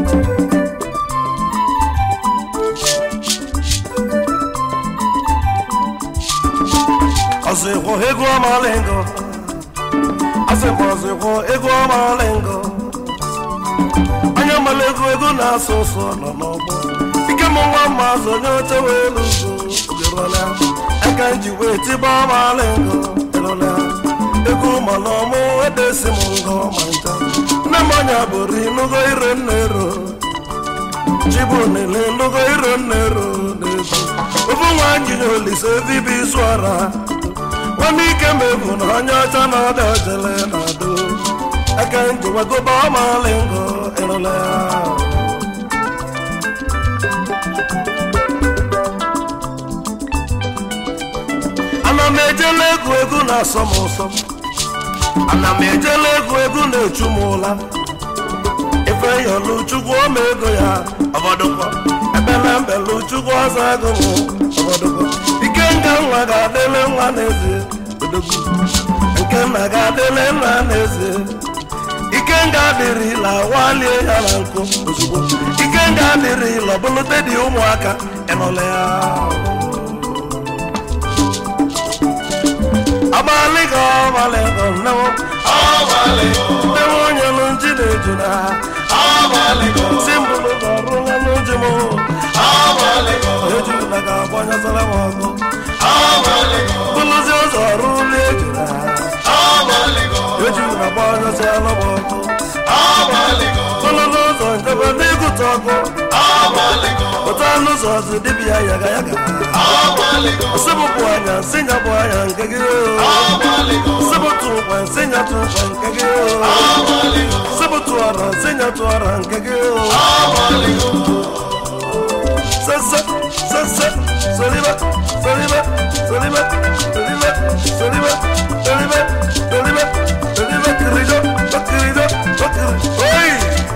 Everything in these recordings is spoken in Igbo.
ọsịkwọ ego ọmalingo asịkwa ọsịkwọ ego ọmalingo onye mara ego ego na-asụ ụsụ nọ n'ọgbọ ike m nwa mma azụ onye oche wee lugo ogerọla aka nji wee tiba ọmalingo erọla ego ma na ọmụ edesi m ngọ ma ncha nne m ọnya bụrụ inugo ire nnero chibu nile nugo ire nnero n'ego ofu nwa njinye olise vibi isu ara nwanne ike mebu na onye ọcha na ọdị ojele na ado aka njiwagoba ọmalingo ịrụla ya ana m ejela egwu egwu na-asọ m ụsọ ana m ejela egwu egwu na-echu m ụla ife yọlụ chukwu ọma ego ya ọbọdụkwa ebele mbelu chukwu ọzọ ego m ọbọdụkwa ike nga nwa ga-adịle nwa n'ezie odogwu nke nna ga-adịle nna n'ezie ike nga adịrịla walie ya na nkụ ozugbo ike nga adịrịla ọbụlụte dị ụmụaka ịnọla ya abalịgo ọbalịgo nnewo nnewo onye nụ nji na-eju na si mbụlụ ga ọrụla n'uju m eju na ga-agbanyezara m ọgụ bụlụzi ụzọ ọrụla eju na eju na gbanyezara m ọgụ bụlụzi ụzọ njebe n'ịgụta ọgụ ụtọ anụ ụzọ ọzọ dibịa yaga yaga sịbụpụ anya sinyapụ anya nke gị sịbụtụ ụkwa sinyatụ ụkwa nke gị sịbụtụ ọra sinyatụ ọra nke gị sese sese solibe solibe solibe solibe solibe solibe solibe solibe kirijo bakirijo bakiri oyi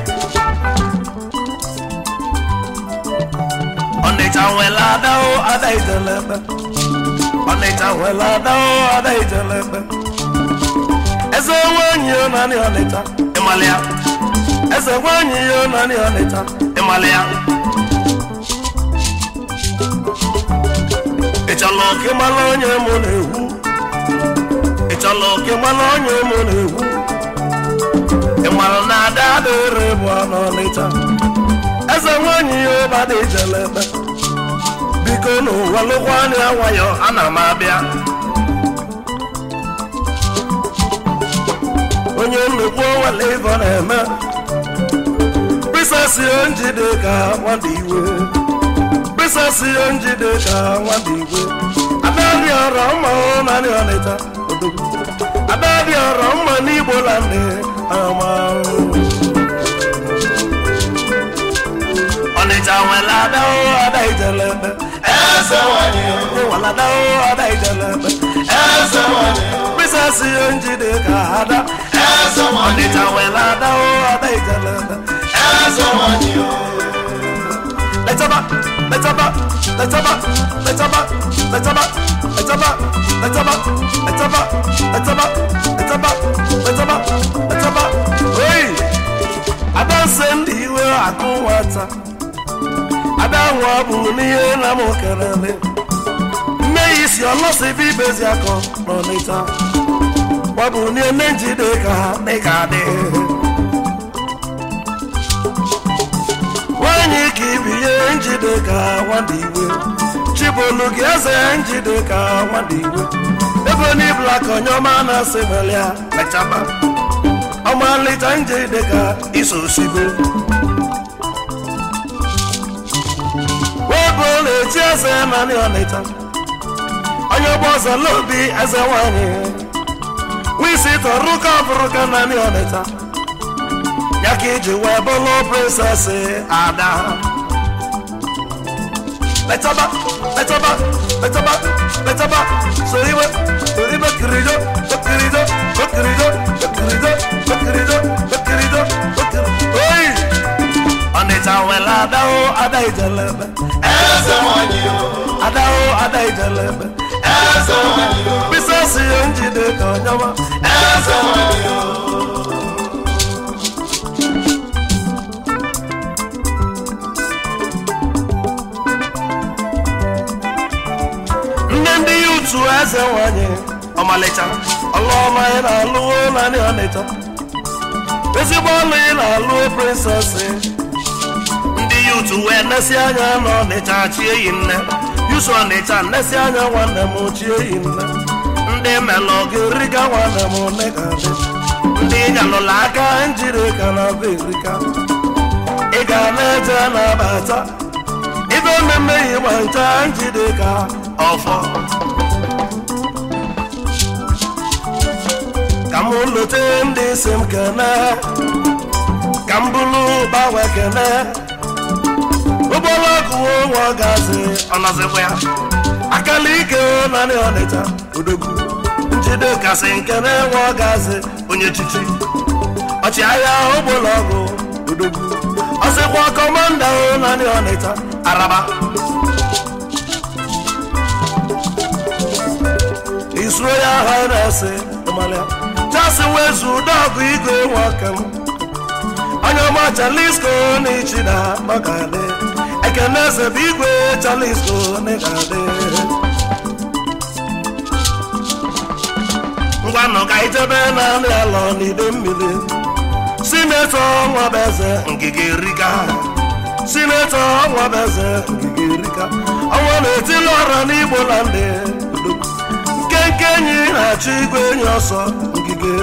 ọnịcha nwere adao ada ijelebe ọnịcha nwere adao ada ijelebe eze nwaanyị ya naanị ọnịcha ịmalịa eze nwaanyị ya naanị ọnịcha ịmalịa ịchọrọ ka ịmala onye mụ na-ewu ịchọrọ ka ịmala onye mụ na-ewu ịmara na ada adịrị bụ n'ọnịcha eze nwaanyị ya ụbada ijelebe biko n'ụwa lụkwa anya nwayọ ana m abịa onye nnukwu nwale ivo na-eme prisesi njide ka nwada iwe prisesi njide ka nwada iwe adadị ọrọ mma naanị ọnịta odogwu adadị ọrọ mma n'igbo landị amahụ ọnịcha nwere adao ada ijelebe eze nwanyị nwere adao ada ijelebe eze nwanyị prisesi njide ka ada eze nwanyị ọnịcha nwere adao ada ijelebe eze nwanyị letaba letaba letaba letaba letaba letaba letaba letaba letaba letaba letaba letaba oyi adanse ndị iwe akụ nwata adanwa bụ n'ihe na m kelele nne ya isi ọlọsịbụ ibezi akọ n'ọnịta gbabụ nne njide ka ha dịka adị nwanyị ka ibinye njide ka nwada iwe chibolu gị eze njide ka nwada iwe ebe n'ibula ka onyeọma na-asị melia lechaba ọmalịcha njide ka iso osigo webụ na-echi eze naanị ọnịcha onye ọgba ọzọ n'obi eze nwanyị wisi tọrụ ka ọbụrụ ka naanị ọnịcha ya ka iji wee bụrụ prinsesị ada letaba letaba letaba letaba soriwe soriwe kirijo okirijo okirijo okirijo okirijo okirijo okirijo oyi ọnịcha nwere adao ada ijelebe eze nwanyị o adao ada ijelebe eze nwanyị o prisesị ya njide ka onyewa eze nwanyị o yutu eze nwanyị ọmalịcha ọlụọma ị na-alụwo naanị ọnịcha ezigbo ọlụ ị na-alụ prinsesị ndị yutu wee nesi anya n'ọnịcha chie yi nne yusu ọnịcha nesi anya nwanne m chie yi nne ndị melụ gị riga nwanne m nne ka dị ndị nyalụla aka njiri ka na be erika ị ga na-eje na-abata ibe mmemme ịgba ncha njide ka ọfọ ka m lote ndị si m kene ka m bụrụ gbanwe kene ụgbọlọgụ nwa gazi ọnọzikwa ya akala ike naanị ọnịcha odogwu njide kasị nkene nwa gazi onye chichi ọchịagha ụgbọlọgụ odogwu ọsịkwa kọmanda naanị ọnịcha araba His Royal Highness Somalia jasi wezu dọgụ igwe nwoke m onye ọma chalisko n'ichida makadị ekene eze bụ igwe chalisko n'ịgadị ngwanụ ka ijebe na nri alọ n'ide mmiri sinetọ nwabeze ngige rika sinetọ nwabeze ngige rika ọnwa na-etili ọra n'igbo na ndị nkenke enyi na-achọ igwe enyi ọsọ ngige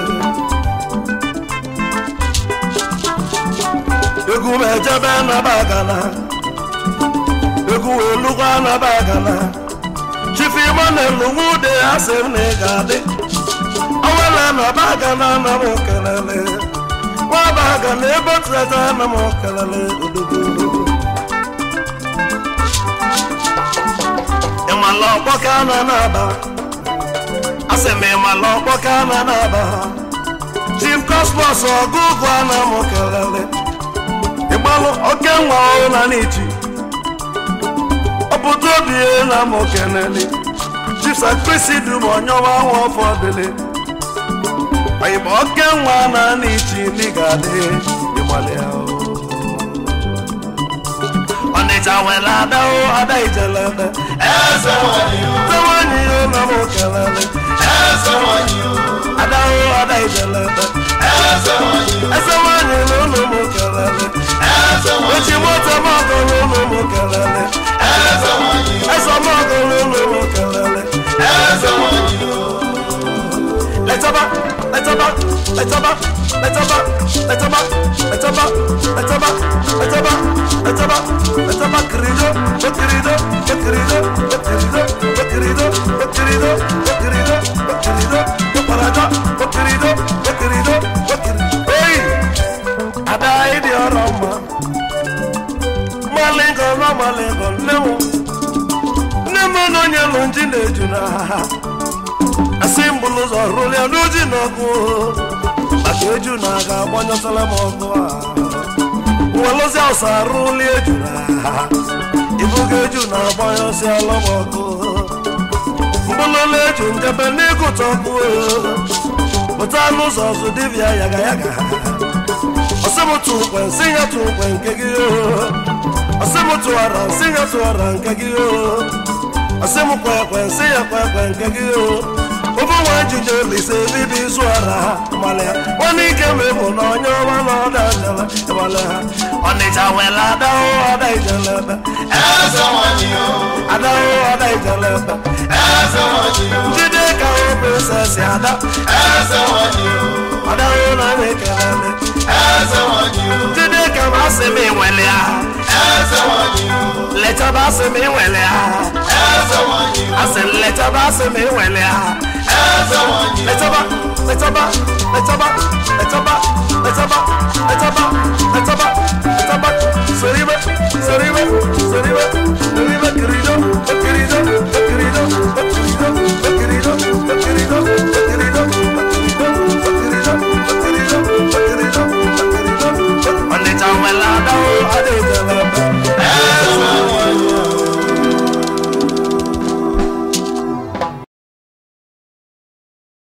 egwu m ejebe nabagana egwu wee lụkwa nabagana chifu Emmanuel nwude asị m na ị ga-adị ọnwela nabagana na m kelele nwabagana ebe tụreta na m kelele odogo ịmala ọkpọ ka na na-aba asị m ịmala ọkpọ ka na na-aba chief cosmos ọgụgụ a na m kelele ịgbalụ oke nwa na n'ichi ọpụta obi na m kenele chief sakrisi dum onyeọma nwa ọfọdụle oyịba oke nwa na n'ichi n'ịgadị ịgbalị ahụ ọnịcha nwere ada o ada ijelebe eze nwanyị o nwanyi ya na m kelele eze nwanyị o ada o ada ijelebe eze nwanyị o eze nwanyi na ụlọ m kelele eze nwanyị echi moto m ọgụ n'ụlọ m kelele eze nwanyị o eze m ọgụ n'ụlọ m kelele eze nwanyị o letaba letaba letaba letaba letaba letaba letaba letaba letaba letaba kirido bakirido bakirido bakirido bakirido bakirido bakirido bakirido bakaraja bakirido bakirido bakirido hey ada ịdị ọrụ mma malingo na malingo nne m nne m na onye lụ nji na-eju na asị mbụlụ ụzọ rụlịa n'oji n'ọkụ maka eju na aga agbanyụsala m ọkụ a welụzi ọsa rụli eju na ibuga eju na agbanyụsịala m ọkụ mbụlụla eju njebe n'ịgụta ọkụ pụta n'ụzọ ọzọ dibịa yaga yaga ọsịmụtụ ukwe nsị ya tụ ukwe nke gị ọsịmụtụ ara nsị ya tụ ara nke gị ọsịmụ kwekwe nsị ya kwekwe nke gị ofe nwa ejije lise bibi izu ara malịa nwanne ike mebụ na onye ọma na ọda njele ịmalị ha ọnịcha wela adahụ ọda ijelebe eze nwanyị o adahụ ọda ijelebe eze nwanyị o njide ka o prinsesi ada eze nwanyị o adahụ na anyị ekelele eze nwanyị o njide ka m asị m inwele ya eze nwanyị o lechaba asị m inwele ya eze nwanyị o asị m lechaba asị m inwele ya eze nwanyị o letaba letaba letaba letaba letaba letaba letaba letaba soribe soribe soribe